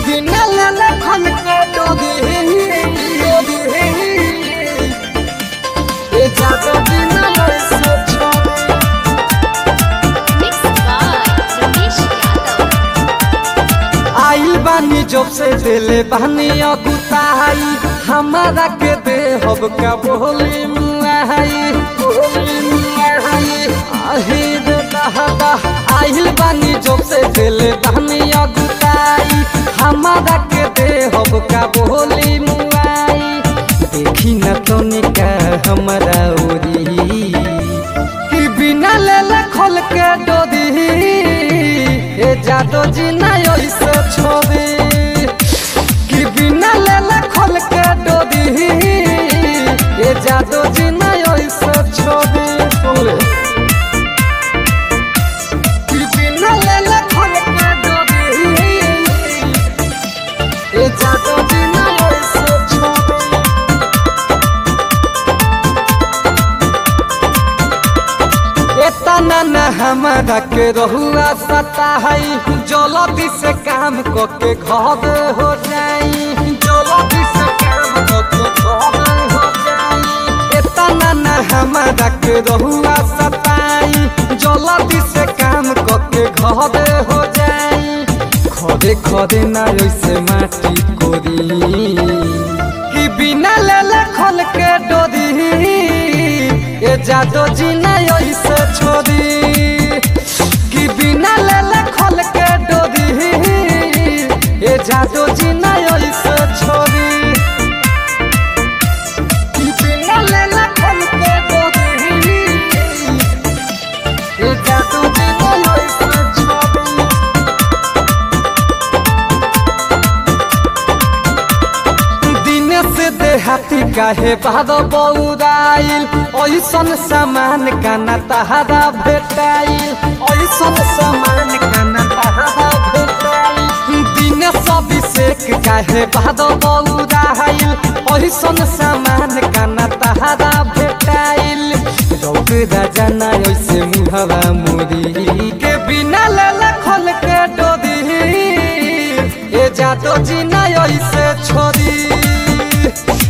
बिना लेले खन के डोरी डोरी ए जादू बिना ऐसे छोड़ी Mixed by Ramesh Yadav. आइल बानी जब से दिले बानी अगुताई हमारा के दे हब का बोली मुआई बोली मुआई आही रे दहदा आइल बानी जब से दिले बानी अगुताई हमारा के दे हब का बोली मुआई देखी न तनिका हमारा ओरी कि बिना लेले खोल के डोरी ए जादो जी ना ऐसे छोड़ी कि बिना लेले खोल के डोरी ए जादो जी ना ऐसे छोड़ी बोले कि बिना लेले खोल के डोरी ए जादो जी ना ऐसे छोड़ी एतना न हमारा के रहुआ सता है जल्दी से काम को के घर हो जाई जल्दी से काम को के घर हो जाई एतना न हमारा के रहुआ सताई जल्दी से काम को के घर हो जाई खदे खदे ना ऐसे माटी कोरी कि बिना लेले खोल के डोरी ए जादो जी ना ऐसे छोड़ी कि बिना लेले खोल के डोरी ए जादो जी ना ऐसे छोड़ी कि बिना लेले खोल के डोरी ए जादो जी ना ऐसे छोड़ी दिन से देहाती काहे बाद बौराइल ऐसन सामान काना तहारा भेटाइल ऐसन सामान काना तहारा भेटाइल दिन सब सेक काहे बाद बौराइल ऐसन सामान काना तहारा भेटाइल रौद राजा ना ऐसे मुहवा मुरी के बिना लेले खोल के डोरी ए जादो जी ना ऐसे छोड़ी